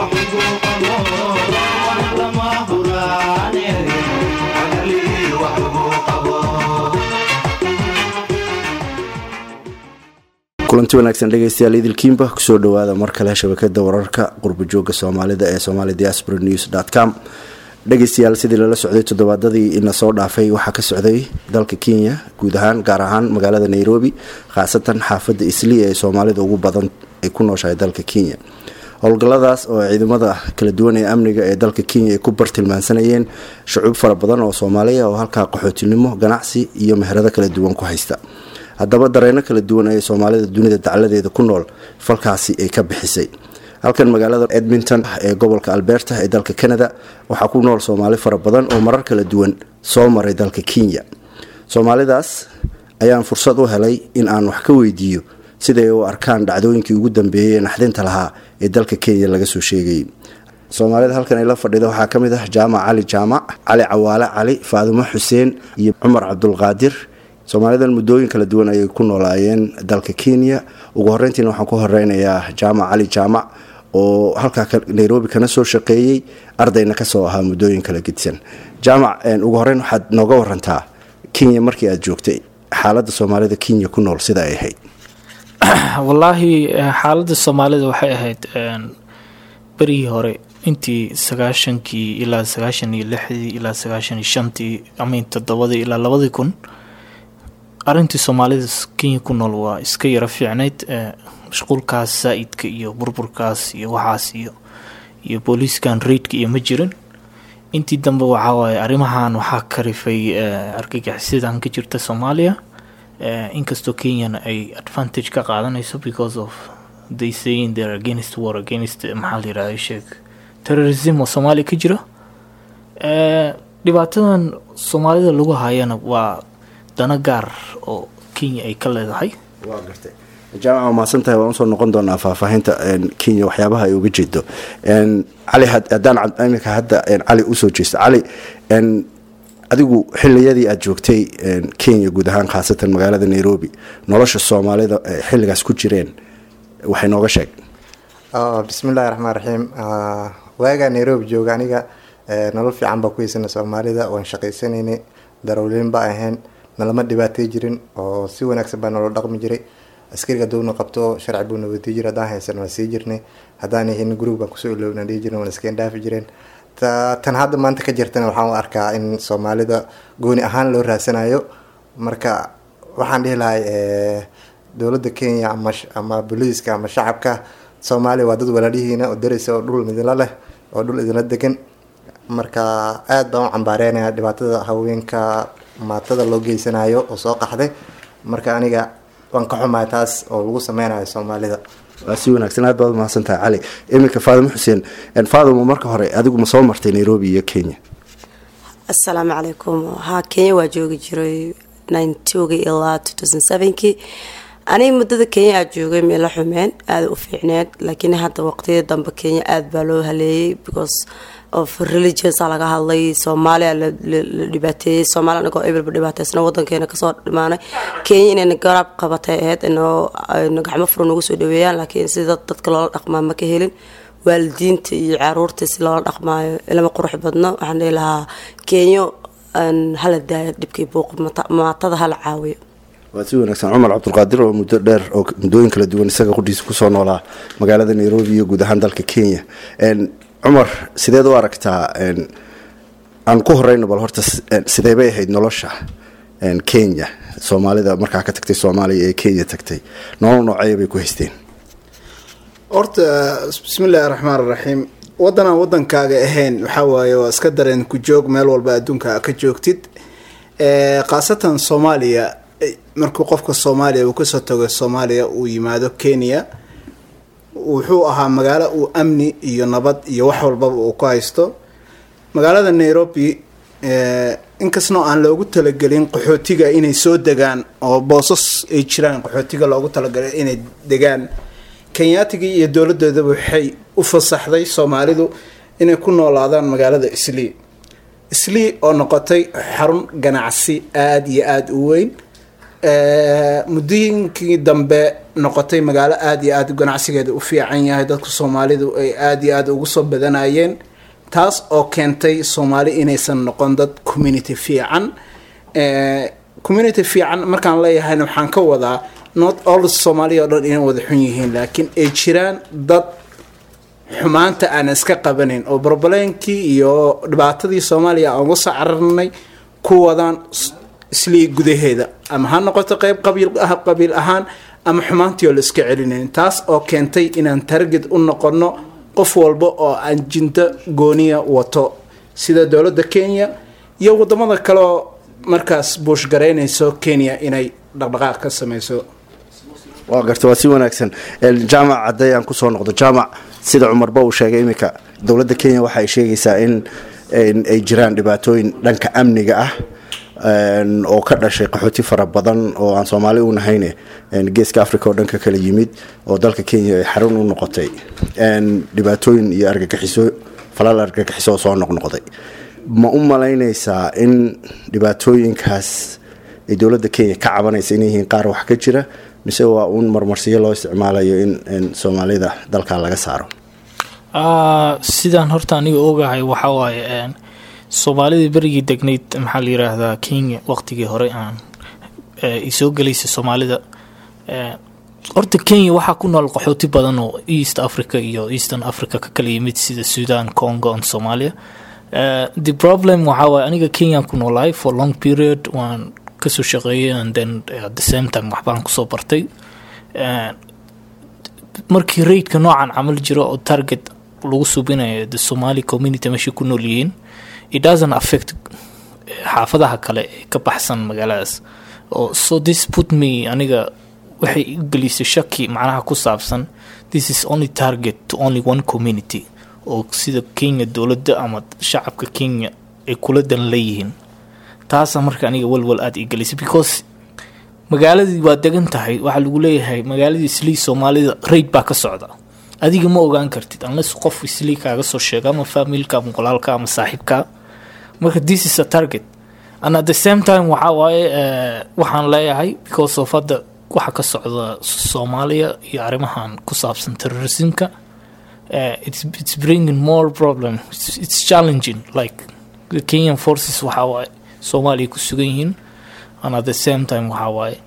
kulanti wanaagsan dhegeystayaal idilkiimba kusoo dhawaada mar kale shabakada wararka qurbajooga soomaalida ee somali diaspora news com dhegeystayaal sidii lala socday toddobaadadii ina soo dhaafay waxaa ka socday dalka kenya guud ahaan gaar ahaan magaalada nairobi khaasatan xaafada isli ee soomaalida ugu badan ay ku nooshahay dalka kenya howlgalladaas oo ciidamada kala duwan ee amniga ee dalka kenya ay ku bartilmaansanayeen shucuub fara badan oo soomaaliya oo halkaa qaxootinimo ganacsi iyo meherado kala duwan ku haysta haddaba dareeno kala duwan ee soomaalida dunida dacladeeda ku nool falkaasi ay ka bixisay halkan magaalada edmonton ee gobolka alberta ee dalka canada waxaa ku nool soomaali fara badan oo marar kala duwan soo maray dalka kenya soomaalidaas ayaan fursad u helay in aan wax ka weydiiyo siday u arkaan dhacdooyinkii ugu dambeeyey ee naxdinta lahaa ee dalka kenya laga soo sheegayay soomaalida halkan ay la fadhida waxaa ka mid ah jaamac cali jaamac cali cawaale cali faadumo xuseen iyo cumar cabdulqaadir soomaalidan muddooyin kala duwan ayay ku noolaayeen dalka kenya ugu horeyntiina waxaan ku horeynayaa jaamac cali jaamac oo halkaa nairobi kana soo shaqeeyey ardayna kasoo ahaa muddooyin kala gedisan jaamac ugu horeyn waxaad nooga warantaa kenya markii aad joogtay xaalada soomaalida kenya ku nool sida ay ahayd wallaahi xaalada soomaalida waxay ahayd berigii hore intii sagaashankii ilaa sagaashan iyo lixdii ilaa sagaashan iyo shantii ama toddobadii ilaa labadii kun arintii soomaalida kenya ku nool waa iska yaro fiicnayd mashquulkaas saa-idka iyo burburkaas iyo waxaas iyo iyo booliiskan reidka iyo ma jirin intii dambe waxawaaye arrimahan waxaa karifay argagixisadan ka jirta soomaaliya inkastoo kenyana ay advantage ka qaadanayso because of they saying they're against war against maxaa la yirahda sheeg terrorism oo soomaaliya ka jira dhibaatadan soomaalida lagu hayana waa dana gaar oo kenya ay ka leedahay waa gartay jaamac waa mahadsan tahay waan usoo noqon doonaa faahfaahinta kenya waxyaabaha ay uga jeedo cali haddaan iminka hadda cali usoo jeesto cali adigu xiliyadii aada joogtay kenya guud ahaan khaasatan magaalada nairobi nolosha soomaalida xilligaas ku jireen waxay nooga sheeg bismillahi raxmaan raxiim waagaa nairobi jooga aniga nolol fiican baa ku heysana soomaalida waan shaqaysanaynay darawliin baa ahayn nalama dhibaatay jirin oo si wanaagsan baa nolol dhaqmi jiray askariga downa qabto sharci buuna wadiy jira haddaan haysan waan sii jirnay haddaan ahayn gurug baan kusoo ilowna dhihi jirna waan iskeen dhaafi jireen tan hadda maanta ka jirtana waxaan u arkaa in soomaalida gooni ahaan loo raasanayo marka waxaan dhihi lahay dowladda kenya ama ama booliiska ama shacabka soomaaliya waa dad walaalihiina oo daraysa oo dhul idinla leh oo dhul idinla degan marka aada baan u cambaareynaya dhibaatada haweenka maatada loo geysanayo oo soo qaxday marka aniga waan ka xumahay taas oo lagu sameynayo soomaalida waa si wanaagsan aad baad umahadsan tahay cali iminka faadimo xuseen faadimo marka hore adigu ma soo martay nairobi iyo kenya assalaamu calaykum haa kenya waa joogi jiray ninetogii ilaa two thousand sevenkii aniga muddada kenya aada joogay meela xumeen aada u fiicneed laakiin hadda waqtiyada dambe kenya aada baa loo haleeyay because of religionsa laga hadlay soomaaliya la dhibaateeyey soomaaliya anagoo ebilba dhibaateysna wadankeena kasoo dhimaanay kenya inayna garaab qabatay ahayd inoo gacmo furo nagu soo dhaweeyaan laakiin sida dadka loola dhaqmaa ma ka helin waalidiinta iyo caruurta si loola dhaqmaayo ilama qurux badno waxaan dhihi lahaa kenyo hala daaya dhibkii buuq maatada hala caawiyo waa si wanaagsan cumar cabdulqaadir oo muddo dheer oo muddooyin kala duwan isaga qudhiisa kusoo noolaa magaalada nairobi iyo guud ahaan dalka kenya cumar sideed u aragtaa aan ku horeyno bal horta sidee bay ahayd nolosha kenya soomaalida markaa ka tagtay soomaaliya ee kenya tagtay nolol nooceeya bay ku haysteen horta bismillaahi raxmaan raxiim wadanaan wadankaaga ahayn waxaa waaye waa iska dareen ku joog meel walba adduunka ka joogtid khaasatan soomaaliya markuu qofka soomaaliya uu kasoo tago soomaaliya uu yimaado kenya wuxuu ahaa magaalo uu amni iyo nabad iyo wax walbaba uu ku haysto magaalada nairobi inkastoo aan loogu talagelin qaxootiga inay soo degaan oo boosas ay jiraan qaxootiga loogu talagalay inay degaan kenyaatigii iyo dowladoodaba waxay u fasaxday soomaalidu inay ku noolaadaan magaalada islii islii oo noqotay xarun ganacsi aada iyo aada u weyn muddooyinkii dambe noqotay magaalo aada iyo aada ganacsigeeda u fiican yahay dadka soomaalidu ay aada iyo aada ugu soo badanayeen taas oo keentay soomaali inaysan noqon dad community fiican community fiican markaan leeyahayna waxaan ka wadaa not all soomaaliya oo dhan inay wada xun yihiin laakiin ay jiraan dad xumaanta aan iska qabanayn oo barbaleenkii iyo dhibaatadii soomaaliya aan uga soo cararnay ku wadaan islii gudaheeda ama ha noqoto qeyb qabiil qabiil ahaan ama xumaantii oo la iska celinayn taas oo keentay inaan target u noqono qof walba oo aan jinto gooniya wato sida dowladda kenya iyo wadamada kaleoo markaas buushgaraynayso kenya inay dhaqdhaqaaq ka sameyso waa garta waa si wanaagsan jaamac hadday aan kusoo noqdo jaamac sida cumarba uu sheegay iminka dowladda kenya waxa ay sheegaysaa in ay jiraan dhibaatooyin dhanka amniga ah oo ka dhashay qaxooti fara badan oo aan soomaali u nahayne geeska africa oo dhanka kala yimid oo dalka kenya ay xarun u noqotay dhibaatooyin iyo argagixiso falal argagixiso oo soo noqnoqday ma u malaynaysaa in dhibaatooyinkaas ay dowladda kenya ka cabanaysa inay yihiin qaar wax ka jira mise waa uun marmarsiyo loo isticmaalayo in soomaalida dalka laga saaro sidaan horta aniga ogahay waxaa waaye soomaalidii berigii degnayd maxaa la yiraahdaa kenya waqtigii hore aan soo gelaysa soomaalida horta kenya waxaa ku nool qaxooti badan oo east africa iyo eastern africa ka kala yimid sida sudan congo and somalia the problem waxaa waaye aniga kenyaan ku noolahay for long period waan kasoo shaqeeyay and then at the same time waxbaan kusoo bartay markii raidka noocan camal jiro oo target lagu subinayo the somali community meeshay ku nool yihiin it doesn't affect xaafadaha kale ee ka baxsan magaaladaas oo so this put me aniga waxay i gelisay shaki macnaha ku saabsan this is only target to only one community oo sida kenya dowladda ama shacabka kenya ay kula dan leeyihiin taasa marka aniga walwal aada ii gelisay because magaaladii waa degan tahay waxaa lagu leeyahay magaaladii islii soomaalida raid baa ka socda adiga ma ogaan kartid unless qof islii kaaga soo sheego ama familka ama qolaalka ama saaxiibka marka this is a target and at the same time waxaa waaye waxaan leeyahay because of hadda waxa ka socda soomaaliya iyo arrimahan ku saabsan terrorismka it's, it's bringing more problem it's, it's challenging like the kenyan forces waxaa waaye soomaaliya ku sugan yihiin and at the same time waxaa waaye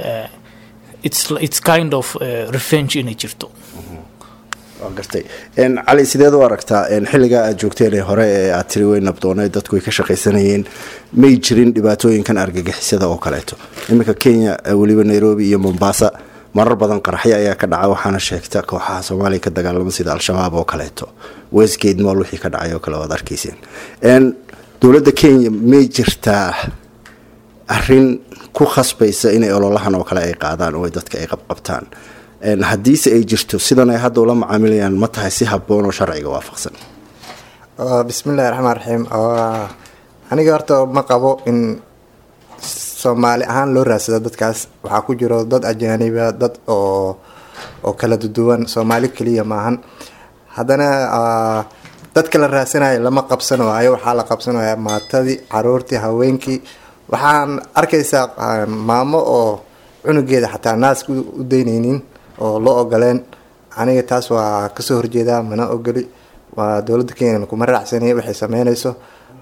it's, it's kind of revenge inay jirto waa gartay cali sideed u aragtaa xilligaa aad joogteen ee hore ee aad tiri way nabdoonay dadku ay ka shaqaysanayeen may jirin dhibaatooyinkan argagixisada oo kaleeto iminka kenya weliba nairobi iyo mombasa marar badan qaraxyo ayaa ka dhaca waxaana sheegta kooxaha soomaaliya ka dagaalama sida al-shabaab oo kaleeto westgate mool wixii ka dhacay oo kale waad arkayseen dowladda kenya may jirtaa arin ku khasbaysa inay ololahan oo kale ay qaadaan oo dadka ay qabqabtaan haddiise ay jirto sidan ay hadda ula macaamilayaan ma tahay si haboon oo sharciga waafaqsan bismillahi raxmaan raxiim aniga horta ma qabo in soomaali ahaan loo raadsado dadkaas waxaa ku jiro dad ajaaniba dad oo oo kala duduwan soomaali keliya maahan haddana dadka la raadsanayo lama qabsan waayo waxaa la qabsanaya maatadii caruurtii haweenkii waxaan arkaysaa maamo oo cunugeeda xataa naaska u daynaynin oo loo ogoleen aniga taas waa kasoo horjeedaa mana ogoli waa dowladda kenya kuma raacsanay waxay sameynayso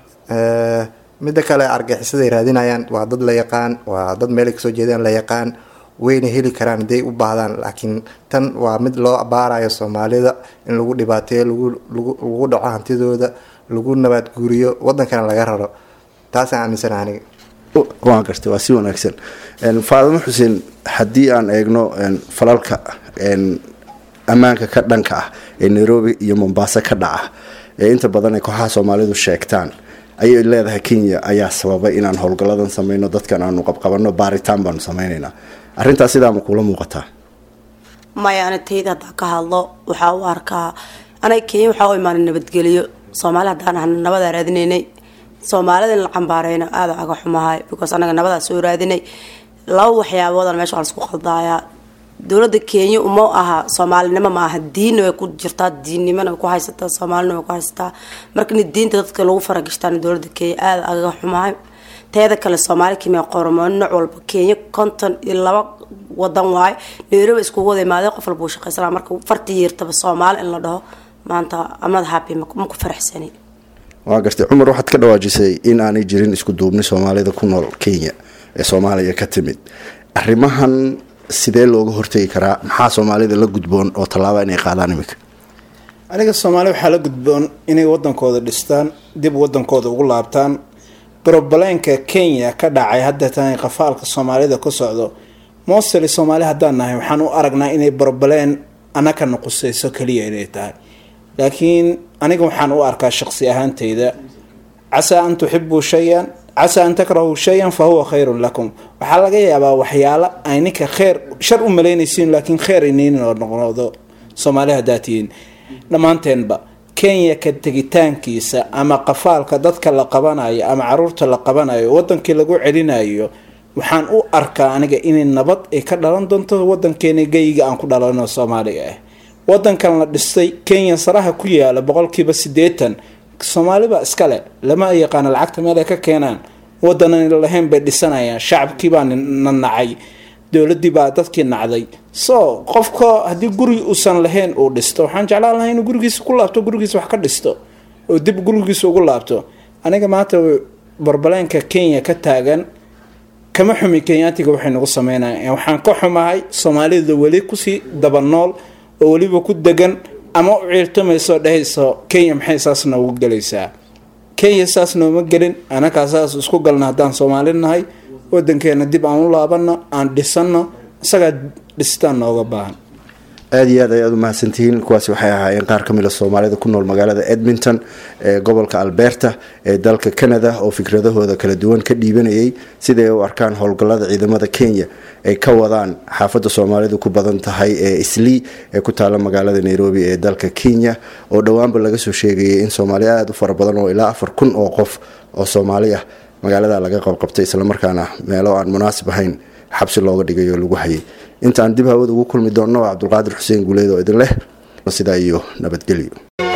midda kale argaxisaday raadinayaan waa dad la yaqaan waa dad meelay kasoo jeedaan la yaqaan wayna heli karaan haday u baahdaan laakiin tan waa mid loo baarayo soomaalida in lagu dhibaateeyo lagu dhaco hantidooda lagu nabaad guuriyo wadankana laga raro taasaan aaminsana aniga waan gartay waa si wanaagsan faadimo xuseen haddii aan eegno falalka ammaanka ka dhanka ah ee nairobi iyo mombasa ka dhaca ee inta badan ay kooxaha soomaalidu sheegtaan ayay leedahay kenya ayaa sababay inaan howlgalladan sameyno dadkan aanu qabqabanno baaritaan baanu sameynaynaa arrintaas sidaa ma kuula muuqataa maya ana tayda haddaan ka hadlo waxaa u arkaa anaga kenya waxaa u imaanay nabadgeliyo soomaali haddaan ahna nabadaa raadinaynay soomaalida in la cambaareyno aada aga xumahay because anaga nabadaa soo raadinay laba waxyaaboodana meesha waa laisku qaldaayaa dowladda kenya uma aha soomaalinimo ma aha diinna way ku jirtaa diinnimona way ku haysataa soomaalina way ku haysataa marka in diinta dadka lagu faragashtaan dowladda kenya aada agaga xumahay teeda kale soomaali kimiya qormo nooc walba kenya konton iyo laba wadan waayo nairobi iskugu wada imaadeen qof walba uu shaqaysanaa marka fartii yeertaba soomaali in la dhaho maanta amad happy ma ku faraxsani waa gartay cumar waxaad ka dhawaajisay in aanay jirin isku duubni soomaalida ku nool kenya ee soomaaliya ka timid arrimahan sidee looga hortegi karaa maxaa soomaalida la gudboon oo tallaaba inay qaadaan iminka aniga soomaali waxaa la gudboon inay wadankooda dhistaan dib wadankooda ugu laabtaan brobleenka kenya ka dhacay hadda tan qafaalka soomaalida ku socdo mostly soomaali haddaan nahay waxaan u aragnaa inay brobleen anaka nuqusayso keliya inay tahay laakiin aniga waxaan u arkaa shaqsi ahaanteyda casaa an tuxibuu shayan casaa an takrahuu shayan fa huwa khayrun lakum waxaa laga yaabaa waxyaalo ay ninka kheyr shar u malaynaysiin laakiin kheyr inaynin oo noqnoqdo soomaali haddaa tihiin dhammaanteenba kenya ka tegitaankiisa ama qafaalka dadka la qabanayo ama caruurta la qabanayo wadankii lagu celinayo waxaan u arkaa aniga inay nabad ay ka dhalan doonto wadankeena geyiga aan ku dhalano soomaaliga ah wadankan la dhistay kenya saraha ku yaala boqolkiiba sideetan soomaalibaa iskale lama yaqaano lacagta meel ay ka keenaan wadanan lahayn bay dhisanayaan shacabkiibaa na nacay dowladii baa dadkii nacday so qofka haddii guri uusan lahayn uu dhisto waxaan jeclaan lahay inuu gurigiisa ku laabto gurigiisa wax ka dhisto oo dib gurigiisa ugu laabto aniga maanta barbaleenka kenya ka taagan kama xumi kenyaatiga waxay nagu sameynayaan waxaan ka xumahay soomaalida weli kusii daba nool oo weliba ku degan ama u ciirtamayso dhehayso kenya maxay saas noogu gelaysaa kenya saas nooma gelin anakaa saas isku galna haddaan soomaali nahay wadankeena dib aan u laabano aan dhisano isagaa dhistaan nooga baahan aada iyo aad ayaad u mahadsantihiin kuwaasi waxay ahaayeen qaar ka mid a soomaalida ku nool magaalada edmonton ee gobolka alberta ee dalka canada oo fikradahooda kala duwan ka dhiibanayay siday u arkaan howlgallada ciidamada kenya ay ka wadaan xaafadda soomaalidu ku badan tahay ee islii ee ku taala magaalada nairobi ee dalka kenya oo dhowaanba laga soo sheegayay in soomaali aada u fara badan oo ilaa afar kun oo qof oo soomaali ah magaalada laga qabqabtay islamarkaana meelo aan munaasib ahayn xabsi looga dhigay oo lagu hayay intaan dib hawada ugu kulmi doonno waa cabdulqaadir xuseen guuleed oo idin leh sidaa iyo nabadgelyo